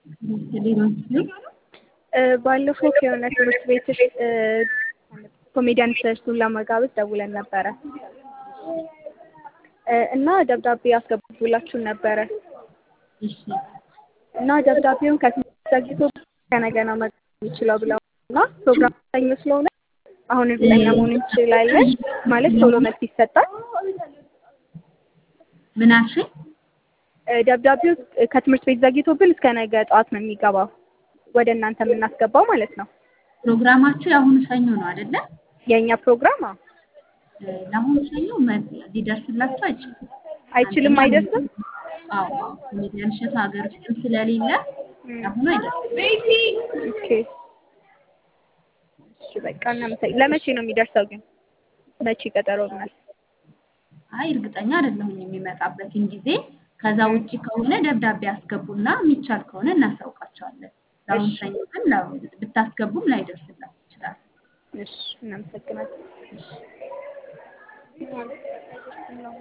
ባለፈው ከሆነ ትምህርት ቤትሽ ኮሜዲያን እሸቱን ለመጋበዝ ደውለን ነበረ እና ደብዳቤ አስገቡላችሁን ነበረ እና ደብዳቤውን ከትምህርት ዘግቶ ከነገ ነው መግባት የሚችለው ብለው እና ፕሮግራም ሰኞ ስለሆነ አሁን እርግጠኛ መሆን እንችላለን ማለት ቶሎ መልስ ይሰጣል። ምን አልሽኝ? ደብዳቤው ከትምህርት ቤት ዘግይቶብን እስከ ነገ ጠዋት ነው የሚገባው ወደ እናንተ የምናስገባው ማለት ነው። ፕሮግራማችሁ የአሁኑ ሰኞ ነው አይደለ? የእኛ ፕሮግራም አዎ። ለአሁኑ ሰኞ ሊደርስላችሁ አይችልም። አይችልም አይደርስም? አዎ ኮሜዲያን እሸቱ ሀገር ውስጥም ስለሌለ አሁኑ አይደርስም። ኦኬ እሺ በቃ እናመሰግናለን። ለመቼ ነው የሚደርሰው ግን? መቼ ቀጠሮ ናል? አይ እርግጠኛ አይደለሁም የሚመጣበትን ጊዜ። ከዛ ውጪ ከሆነ ደብዳቤ አስገቡና የሚቻል ከሆነ እናሳውቃቸዋለን። ለአሁኑ ሰኞ ግን ብታስገቡም ላይደርስላችሁ ይችላል። እሺ እናመሰግናለን።